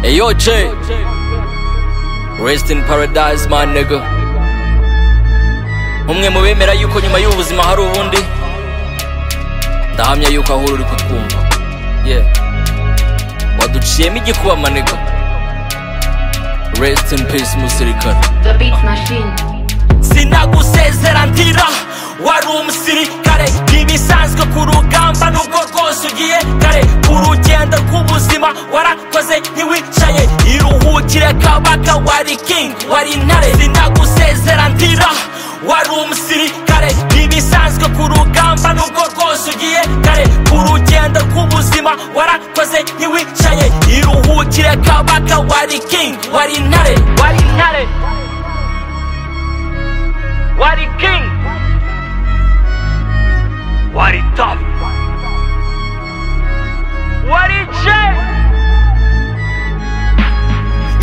Ayo J. Rest in paradise my nigga. Umwe mu bemera yuko nyuma y'ubuzima hari ubundi ndahamya yuko ahora uri kutwumva yeah waduciyemo igikuba maniga rest in peace musirikare The Beat Machine. sinagusezera ndira wari umusirikare ntibisanzwe ku rugamba nubwo rwose ugiye kare ku rugendo rw'ubuzima warakoze ntiwicaye iruhukire kabaka wari king wari intare sinagusezera ndira wari umusirikare ntibisanzwe ku rugamba nubwo rwose ugiye kare ku rugendo rw'ubuzima warakoze ntiwicaye iruhukire kabaka wari king wari intare wari intare Wari king Wari top Wari J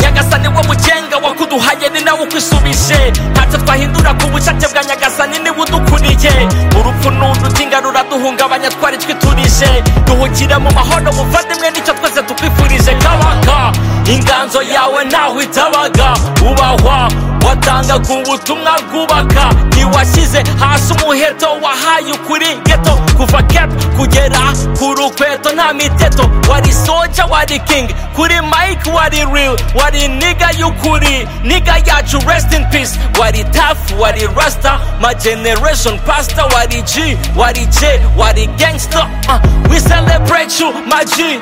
nyagasani wo mugenga wakuduhaye ni nawe ukwisubije ntacyo twahindura ku bushake bwa nyagasani niwe udukuriye urupfu n'udutinga ruraduhungabanya twari twiturije duhukire mu mahoro muvandimwe nicyo twese tukwifurije kabaka inganzo yawe ntaho itabaga ubahwa watangaga ubutumwa bwubaka ntiwashyize hasi umuheto wahaye ukuri geto kuva kepu kugera ku rukweto nta miteto wari soja wari kingi kuri mike wari real wari niga y'ukuri niga yacu rest in peace wari tafu wari rasta my generation pasta wari g wari j wari gangster uh, we celebrate you my g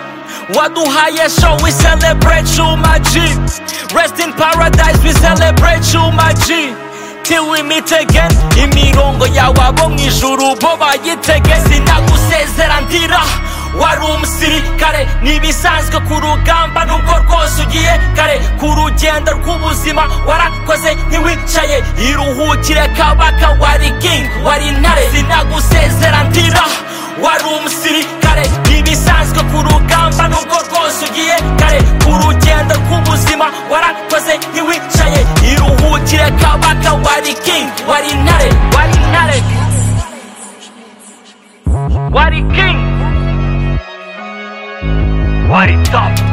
waduhaye show we celebrate you my g rest in paradise we celebrate you my g till we meet again imirongo yawe abo mu ijuru bo bayitege sinagusezera ndira wari umusirikare ntibisanzwe ku rugamba nubwo rwose ugiye kare ku rugendo rw'ubuzima warakoze ntiwicaye iruhukire kabaka wari king wari intare sinagusezera ndira wari umusirikare ntibisanzwe ku rugamba nubwo rwose ugiye kare ku rugendo rw'ubuzima warakoze ntiwicaye iruhukire kabaka wari king wari intare wari intare wari king wari top